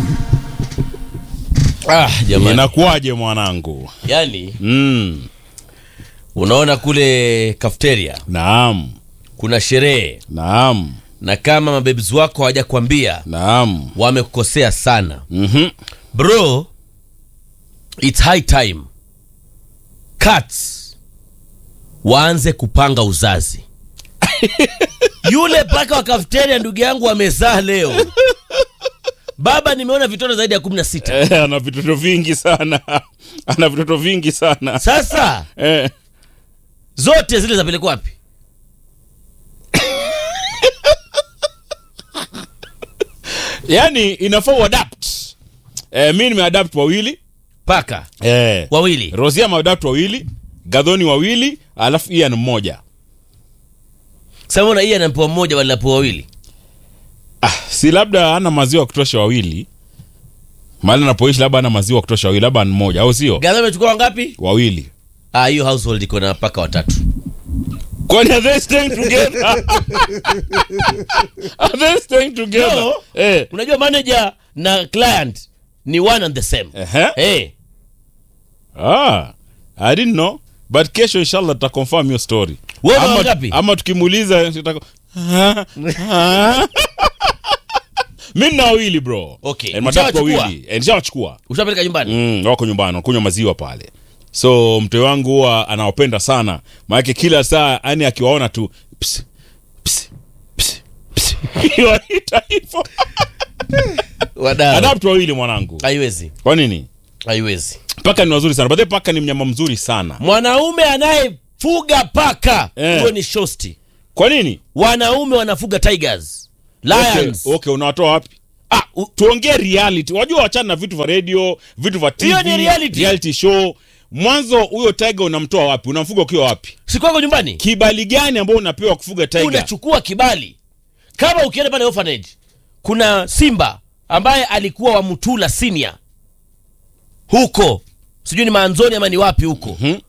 Ah, jamani. Inakuwaje mwanangu? Yaani Mm, unaona kule cafeteria naam, kuna sherehe naam, na kama mabebs wako hawajakwambia naam. wamekukosea sana Mhm. bro it's high time cats waanze kupanga uzazi yule paka wa kafeteria ndugu yangu amezaa leo baba nimeona vitoto zaidi ya kumi na sita Eh, ana vitoto vingi sana ana vitoto vingi sana sasa eh. zote zile zapelekwa wapi yani inafaa uadapt eh, mi nimeadapt wawili paka eh. wawili rosia ameadapt wawili gadhoni wawili alafu ian mmoja samona hii anampewa mmoja badala ya pewa wawili ah, si labda ana maziwa ya kutosha wawili mahali anapoishi labda ana maziwa ya kutosha wawili labda ni mmoja au sio gadha amechukua wangapi wawili ah, hiyo household iko na paka watatu kwani are they staying together are they staying together No. eh. unajua manager na client ni one and the same Ehe. hey. Ah, I didn't know. But kesho inshallah tutaconfirm hiyo story. Wewe ama, wangapi? ama tukimuuliza tutako... mi nina wawili bro. Okay. Eh, madam Ushawachukua? wawili. Eh, Nishawachukua. ushapeleka nyumbani Mm, wako nyumbani wanakunywa maziwa pale. So mtoe wangu huwa anawapenda sana. Maana kila saa yani akiwaona tu ps, ps, ps, ps. Waita hivyo. wadau Adapt wawili mwanangu. haiwezi Kwa nini? haiwezi Paka ni wazuri sana. Baadaye paka ni mnyama mzuri sana. mwanaume anayefuga paka Eh. huyo ni shosti Kwa nini? wanaume wanafuga tigers lions Okay, okay unawatoa wapi? Ah, u- tuongee reality. Wajua wachana na vitu vya radio, vitu vya TV, Hiyo ni reality. reality show. Mwanzo huyo tiger unamtoa wapi? Unamfuga ukiwa wapi? si kwako nyumbani Kibali gani ambao unapewa kufuga tiger? unachukua kibali kama ukienda pale orphanage kuna simba ambaye alikuwa wa mutula senior huko sijui ni maanzoni ama ni wapi huko Mhm.